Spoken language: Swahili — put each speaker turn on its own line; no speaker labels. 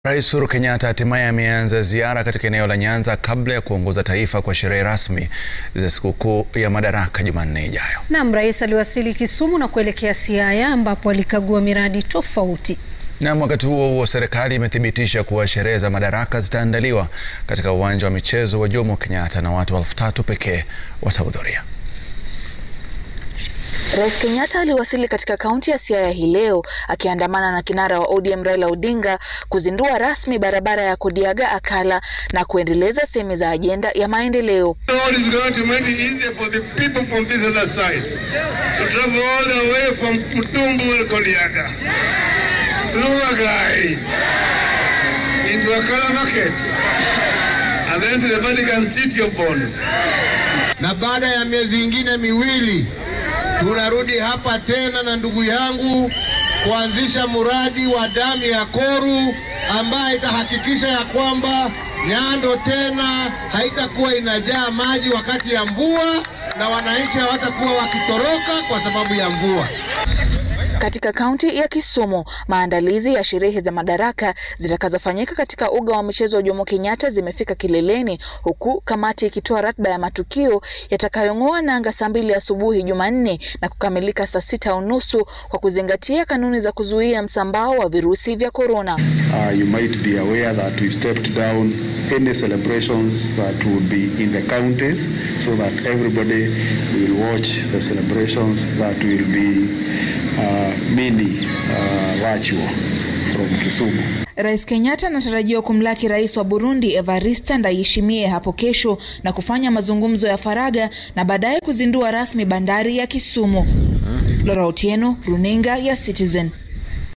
Rais Uhuru Kenyatta hatimaye ameanza ziara katika eneo la Nyanza kabla ya kuongoza taifa kwa sherehe rasmi za sikukuu ya Madaraka Jumanne ijayo.
Naam, rais aliwasili Kisumu na kuelekea Siaya ambapo alikagua miradi tofauti.
Na wakati huo huo, serikali imethibitisha kuwa sherehe za Madaraka zitaandaliwa katika uwanja wa michezo wa Jomo Kenyatta na watu elfu tatu pekee watahudhuria.
Rais Kenyatta aliwasili katika kaunti ya Siaya hii leo akiandamana na kinara wa ODM Raila Odinga kuzindua rasmi barabara ya Kodiaga Akala na kuendeleza sehemu za ajenda ya maendeleo.
Na baada ya miezi ingine miwili tunarudi hapa tena na ndugu yangu kuanzisha mradi wa damu ya Koru ambaye itahakikisha ya kwamba Nyando tena haitakuwa inajaa maji wakati ya mvua na wananchi hawatakuwa wakitoroka kwa sababu ya mvua.
Katika kaunti ya Kisumu, maandalizi ya sherehe za Madaraka zitakazofanyika katika uga wa michezo wa Jomo Kenyatta zimefika kileleni, huku kamati ikitoa ratiba ya matukio yatakayong'oa nanga saa mbili asubuhi Jumanne na kukamilika saa sita unusu kwa kuzingatia kanuni za kuzuia msambao wa virusi vya korona.
Uh, you might be aware that we stepped down any celebrations that would be in the counties so that everybody will watch the celebrations that will be uh, mini uh, virtual from Kisumu.
Rais Kenyatta anatarajiwa kumlaki rais wa Burundi Evariste Ndayishimiye hapo kesho na kufanya mazungumzo ya faragha na baadaye kuzindua rasmi bandari ya Kisumu. Lora Otieno, runinga ya Citizen.